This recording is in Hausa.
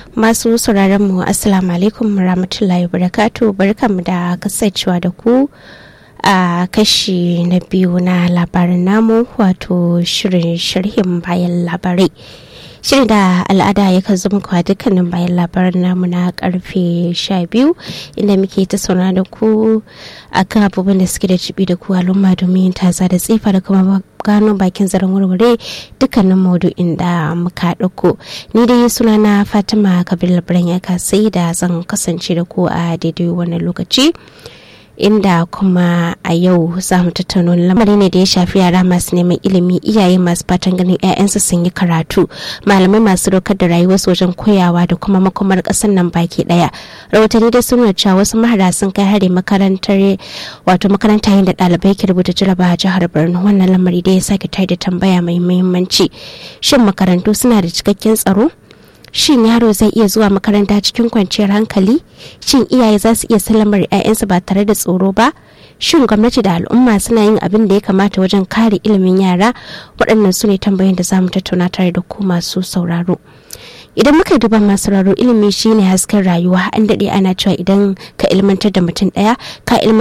masu sauraron mu assalamu alaikum rahmatullahi barakatu barkanmu da kasancewa da ku a kashi na biyu na labarin namu wato shirin sharhin bayan labarai shirin da al'ada ya kan zama kwa dukkanin bayan labarin namu na karfe 12 inda muke ta sauna da ku a kan abubuwan da suke da cibi da ku al'umma domin taza da tsifa da kuma gano bakin zaren warware dukkanin maudu'in da muka ɗauko ni dai suna na fatima kabir labaran ya sai da zan kasance da ku a daidai wannan lokaci inda kuma a yau za mu tattauna lamarin ne da ya shafi yara masu neman ilimi iyaye masu fatan ganin 'ya'yansu sun yi karatu malamai masu dokar da rayuwarsu wajen koyawa da kuma makomar ƙasar nan baki ɗaya rahotanni da sun nuna cewa wasu mahara sun kai hari makarantar wato makaranta yin da ɗalibai ke rubuta jaraba a jihar borno wannan lamari da ya sake tayar da tambaya mai muhimmanci shin makarantu suna da cikakken tsaro shin yaro zai iya zuwa makaranta cikin kwanciyar hankali shin iyaye za su iya sallamar 'ya'yansu ba tare da tsoro ba shin gwamnati da al'umma suna yin abin da ya kamata wajen kare ilimin yara waɗannan su ne tambayoyin da za mu tattauna tare da ku masu sauraro idan muka duba masu sauraro ilimi shine hasken rayuwa an daɗe ana cewa idan ka ilmantar da mutum ɗaya ka